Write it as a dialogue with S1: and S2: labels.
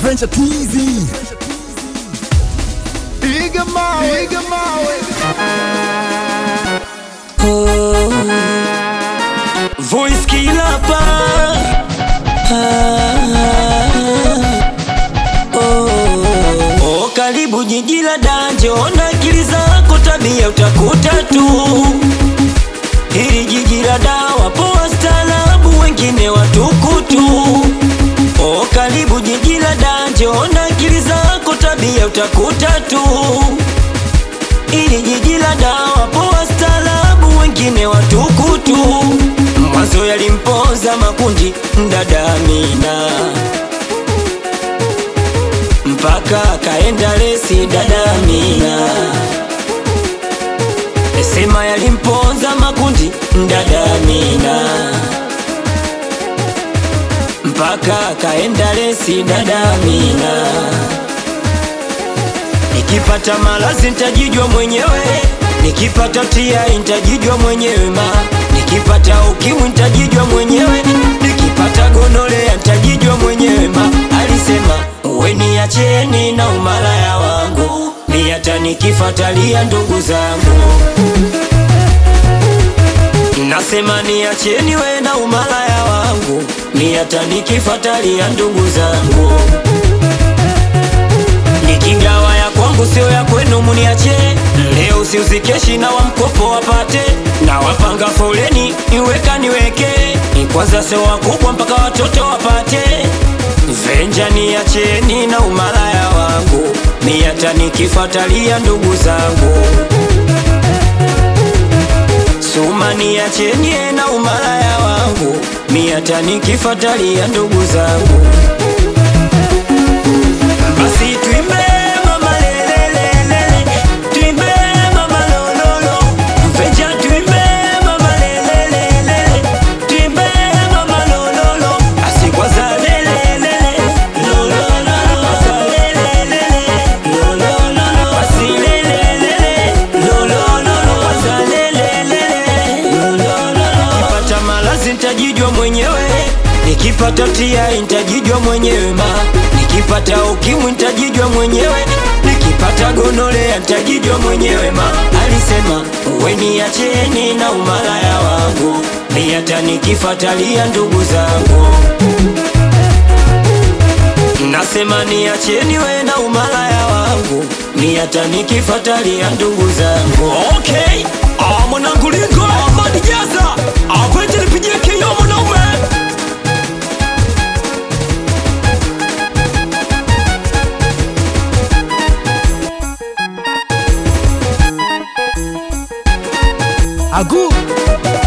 S1: French teasy. Piga mawe, piga
S2: Voice killer pa oh, oh, karibu jiji la danje, ona akili zako, tabia utakuta tu. Hili jiji la dawa, poa staarabu, wengine watukutu. Oh, karibu jiji la danje, ona akili zako, tabia utakuta tu. Hili jiji la dawa, poa staarabu, wengine watukutu. Mwanzo yalimpoza makundi mdada Amina mpaka kaenda lesi dada Amina, sema yalimponza makundi mdada Amina mpaka kaenda lesi dada Amina. Nikipata malazi nitajijua mwenyewe, nikipata tia nitajijua mwenyewe ma, nikipata ukimwi nitajijua mwenyewe, nikipata gonolea nitajijua mwenyewe ma. Alisema uwe niacheni na umalaya wangu, mi hata nikifatalia ndugu zangu. Nasema niacheni we na umalaya wangu, mi hata nikifatalia ndugu zangu nikigawa ya kwangu sio ya kwenu, muniache leo, siuzikeshi na wa mkopo wapate, na wapanga foleni iweka niweke, ni kwanza sio wakubwa mpaka watoto wapate. Venja niacheni na umalaya wangu, mi hata nikifatalia ndugu zangu. Suma niacheni na umalaya wangu, mi hata nikifatalia ndugu zangu. Basi tuimbe mama lelelelele, tuimbe mama lololo, mfeja tuimbe mama lelelelele, tuimbe mama lololo, basi kwanza lelelele, lololo, kwanza lelelele, lololo, basi lelelele, lololo, kwanza lelelele, lololo. Nikipata malazi nitajijua mwenyewe, nikipata tia nitajijua mwenyewe ma, nikipata ukimwi nitajijua mwenyewe, nikipata gonolea nitajijua mwenyewe ma. Alisema uwe niacheni na umalaya wangu, mi hata nikifatalia ndugu zangu. Nasema niacheni we na umalaya wangu, mi hata nikifatalia ndugu zangu. Okay, ah, mwanangu lingo Ahmad Jaza, apende nipigie kio mwanaume
S1: Agu.